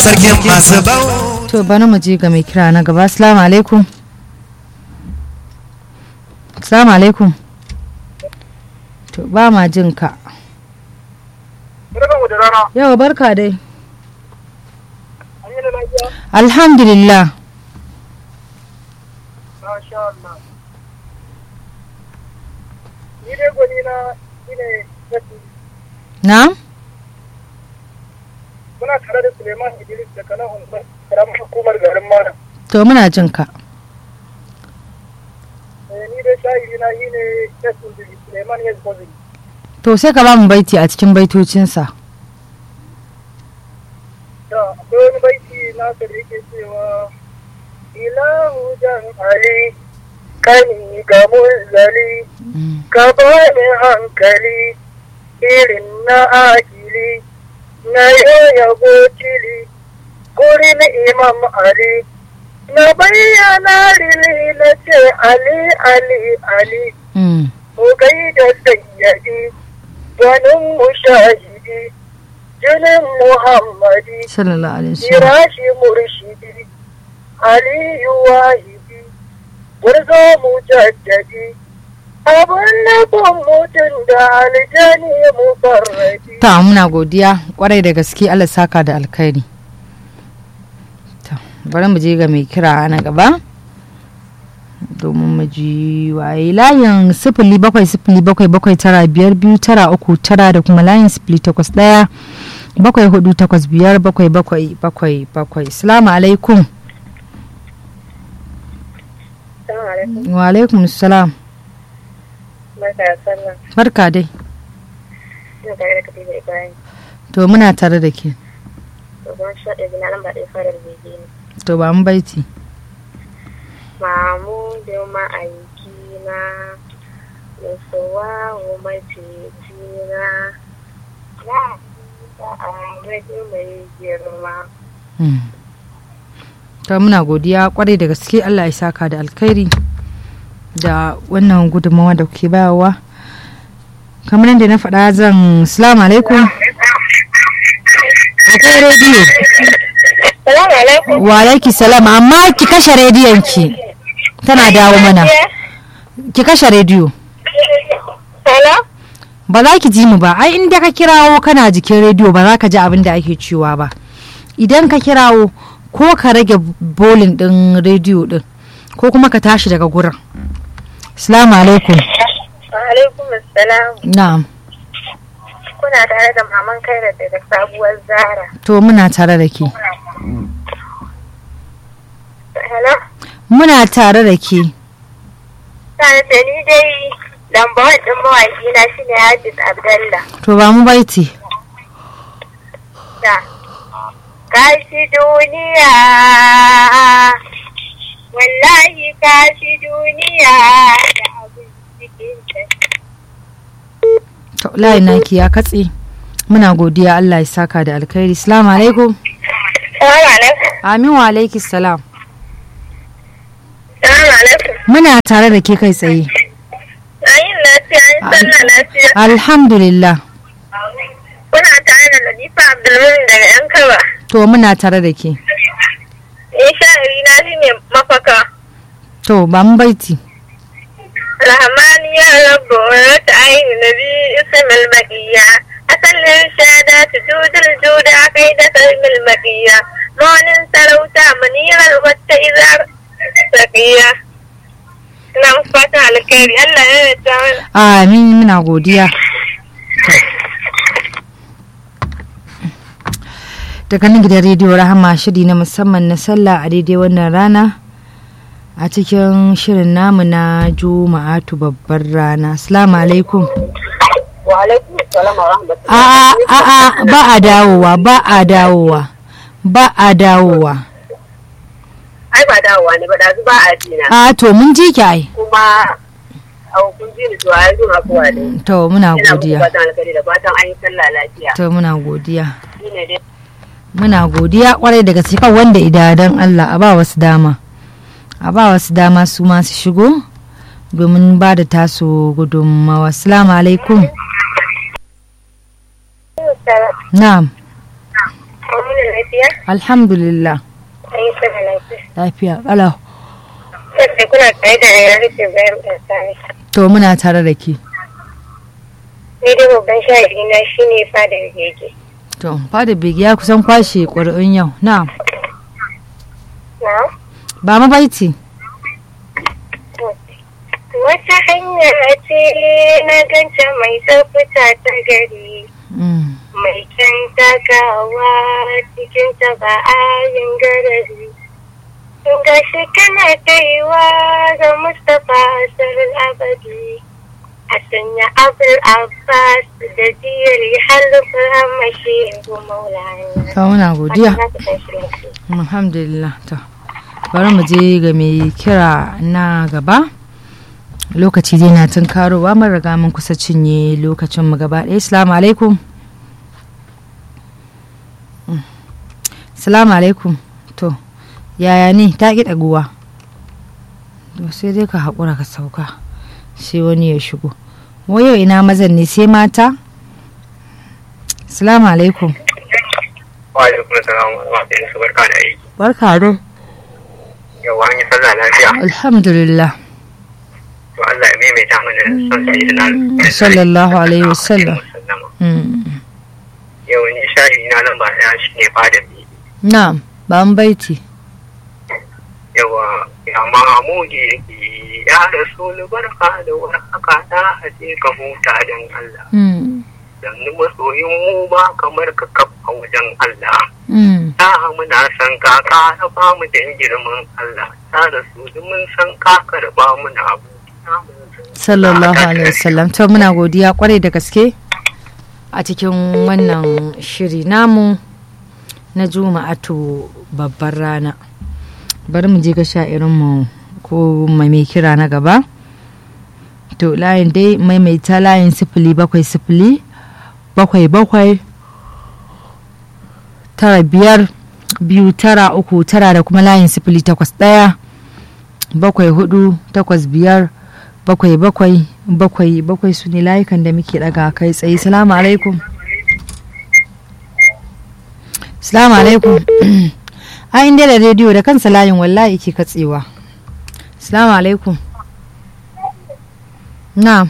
sarkin masu bau to bana mu je ga mai kira na gaba assalamu alaikum assalamu alaikum to ba ma jin ka Barkanku da rana. yawa barka dai An yi da lafiya? alhamdulillah Masha Allah. Ni dai gwani na shi ne Yassu. na Muna tare da Suleiman Idris daga nan unguwar karamar hukumar garin Malam. to muna jin ka Eh, Ni dai shahiri na shi ne Yassu Suleiman Yassu to sai ka ba mu baiti a cikin baitocinsa Da akwai wani baiti nasa da yake cewa Ilahu jan Ali kani ga mulzali Mm. ka bani hankali irin na akili na yabo cili gurin imam ali na bayyana rili na ce ali ali ali Mm. mu gaida sayyadi ganin mushahidi jinin muhammadi sallallahu alaihi wasallam Kirashi murshidi, Aliyu wahidi, gwarzo mujaddadi, abin nufin mutum da aljani mufarradi. ta muna godiya kwarai da gaske Allah saka da alkhairi to bari mu je ga mai kira na gaba domin mu ji waye layin sifili bakwai sifili bakwai bakwai tara biyar biyu tara uku tara da kuma layin sifili takwas ɗaya bakwai hudu takwas biyar bakwai bakwai bakwai bakwai salamu alaikum wa alaikum salam barka dai to muna tare da ke to ba mu baiti Mamudu ma'aikina, Musuwa macicina, na da agaji mai girma. Mm. to muna godiya kwarai da gaske Allah ya saka da alkhairi da wannan gudunmawa da kuke bayarwa kamar yadda na faɗa zan salamu alaikum akwai rediyo Salamu alaikum. wa alaiki salam amma ki kashe rediyon ki tana dawo mana ki kashe rediyo Hello? ba za ki ji mu ba ai inda ka kirawo kana jikin rediyo ba za ka ji abin da ake cewa ba idan ka kirawo ko ka rage bolin din rediyo din ko kuma ka tashi daga gurin salamu alaikum Alaikum assalam. na'am Kuna tare da maman Kairat daga sabuwar Zara. to muna tare da ke Hello? muna tare da ke Tare da ni dai lamba ɗin mawaƙi na shine Hafiz Abdallah. to ba mu baiti da kashi duniya wallahi kashi duniya da abin cikin ta to layi naki ya katse muna godiya Allah ya saka da alkhairi salamu alaikum Salamu alaikum. amin wa alaiki salam Salamu alaikum. muna tare da ke kai tsaye Ayin lafiya, ayin sallah lafiya. alhamdulillah Kuna tare da Latifa Abdulmumin daga ‘yan kaba. to muna tare da ke Ni sha'iri na shi ne mafaka. to ba mu baiti Rahmani ya rabu wata ayin nabi ismil makiya. Asalin shada ta judul juda kai da salmil makiya. Monin sarauta manirar wata izar sakiya. Ina muku fatan alkhairi Allah ya yarda mana. amin muna godiya daga nan gidan rediyo rahama shiri na musamman na sallah a daidai wannan rana a cikin shirin namu na juma'atu babbar rana assalamu alaikum Wa alaikum salam wa rahmatullahi. a a a ba a dawowa ba a dawowa ba a dawowa Ai ba dawowa ne ba da ba a jina. a to mun ji ki ai Kuma a kun ji ni to ai zuwa kuwa ne. to muna Ina muku godiya fatan alkhairi da fatan an yi sallah lafiya. to muna godiya Shine dai muna godiya kwarai daga kan wanda idadan Allah a ba wasu dama a ba wasu dama su masu shigo domin ba da tasu gudunmawa assalamu alaikum na'am Amuna lafiya? alhamdulillah An yi sama lafiya. lafiya kalau Sai kuna tsaye da rayuwar rufe bayan ɗansani. to muna tare da ke Ni dai babban shahidi na shi ne fadar gege. to fada bigi ya kusan kwashe ƙuri'un yau na Na? ba mabaiti Wata hanya ce na ganta mai tsafta ta gari. Mm, Mai kyan takawa cikin ta ba a yin garari. Ga shi kana kaiwa ga Mustapha Asarul Abadi. A sanya Abul Abbas da diyari halifar hamashi yanzu maulana. to muna godiya Za ku tashi lafiya. alhamdulillah to bari mu je ga mai kira na gaba lokaci dai na tunkarowa mun riga mun kusa cinye lokacin mu gaba ɗaya assalamu alaikum Mm. assalamu alaikum to yaya ne ta ƙi ɗaguwa to sai dai ka haƙura ka sauka sai wani ya shigo wayo ina mazan ne sai mata assalamu alaikum wa alaikum salam wa rahmatullahi wa barka da aiki barka dai yawa an yi sallah lafiya alhamdulillah to Allah ya maimaita mana son sai da nan sallallahu alaihi wasallam Mm. yau ni shahi na nan ba ya shi ne fada bi na'am ba an baiti yawa ya mamudi ya rasul barka da warhaka da aje ka huta dan Allah Mm. dan ni masoyin mu ba kamar ka kafa wajen Allah Mm. ta muna san ka ka ba mu dan girman Allah ta rasul mun san ka karba mu na abu sallallahu alaihi wasallam to muna godiya kwarai da gaske a cikin wannan shiri namu na juma'atu babbar rana bari mu je ga sha'irinmu ko mai mai kira na gaba to layin dai maimaita layin sifili bakwai sifili bakwai bakwai tara biyar biyu tara uku tara da kuma layin sifili takwas ɗaya bakwai hudu takwas biyar bakwai bakwai bakwai bakwai su ne layukan da muke daga kai tsaye salamu alaikum salamu alaikum a inda da rediyo da kansa layin wallahi ke katsewa salamu alaikum na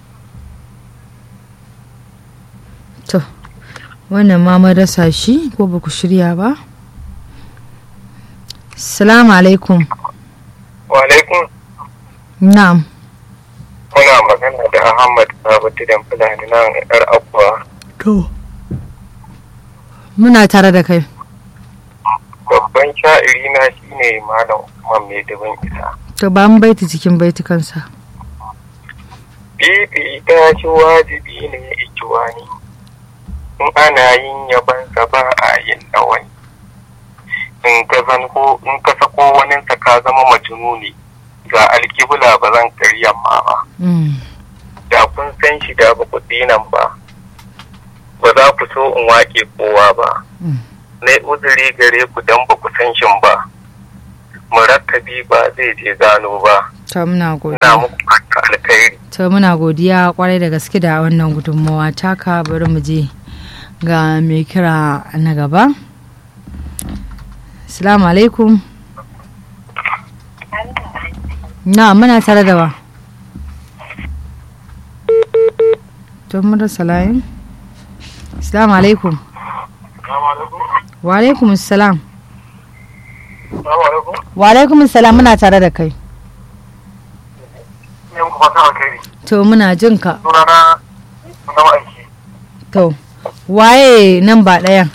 to wannan ma mun rasa shi ko ba ku shirya ba salamu alaikum wa alaikum na'am kuna magana da Ahmad Sabatu dan Fulani nan yar Abba To. Muna tare da kai. babban sha'iri na shine Malam Usman mai dubin isa To ba mu baiti cikin baitukansa. Bibi ta ci wajibi ne ikiwani in ana yin yabansa ba a yin ɗawani in ka zanko in ka sako waninsa ka zama majnuni ga alkibla ba zan karya ma ba Mm. da kun san shi da ba ku dinan ba ba za ku so in wake kowa ba Mm. na uzuri gare ku dan ba ku san shin ba murakkabi ba zai je gano ba To muna na godiya. muku fata alkhairi To muna godiya kwarai da gaske da wannan gudunmawa taka bari mu je ga mai kira na gaba. Assalamu alaikum. Na muna tare da wa. To mun rasa layin. Assalamu alaikum. Wa alaikum assalam. Wa alaikum assalam muna tare da kai. ne muku fata alkhairi To muna jin ka. sunana na aiki To waye nan ba ɗayan?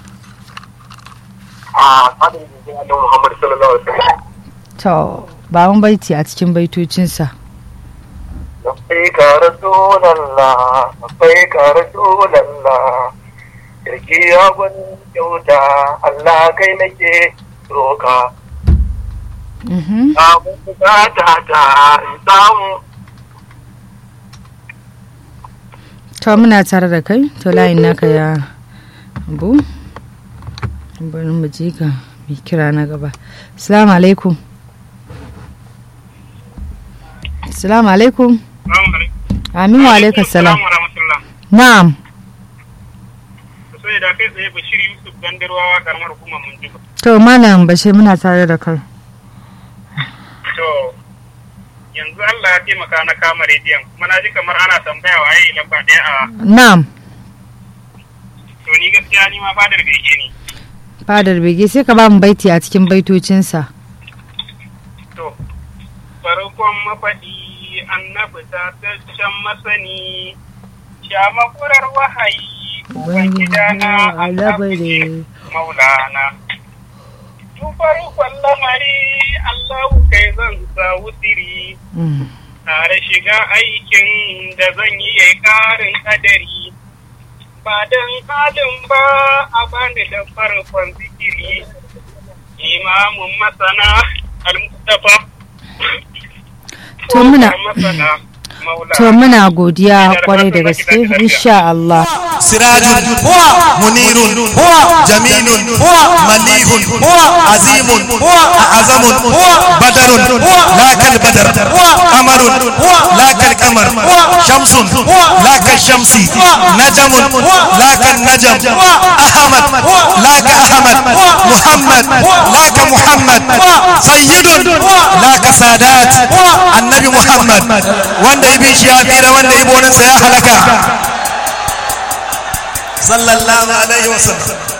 a tsadin jirgin annabi Muhammad sallallahu alaihi wasallam To ba mun baiti a cikin baitocinsa. labbaika rasulallah labbaika rasulallah jirgi ya gwani kyauta Allah kai nake roka Mhm. samu bukata ta in samu To muna tare da kai, to layin naka ya abu. Bari mu je ga mai kira na gaba. Assalamu alaikum. Assalamu alaikum. Amin wa alaikum salam. Na'am. sai da kai tsaye bashir yusuf gandarwawa karamar hukumar mun jiba to malam bashir muna tare da kai to yanzu allah ya taimaka na kama rediyon kuma na ji kamar ana tambaya waye lamba ɗaya a na'am to ni gaskiya ni ma fadar bege ne fadar bege sai ka ba mu baiti a cikin baitocinsa to farkon mafaɗi annabi ta taccen masani sha makurar wahayi ubangidana annabi maulana tun farkon lamari allahu kai zan sa wutiri Mm. tare shiga aikin da zan yi ya ƙarin kadari ba don halin ba a bani da farkon zikiri imamun masana al-mustafa To muna- masana maula to muna godiya kwarai da gaske insha Allah سراج هو منير هو جميل هو مليح هو عظيم هو أعظم هو بدر لا كالبدر قمر لا كالقمر شمس لا كالشمس نجم لا كالنجم أحمد لا كأحمد محمد لا كمحمد سيد لا كسادات النبي محمد وان يبي شيافير وان يبي ونسى يا حلقة صلى الله عليه وسلم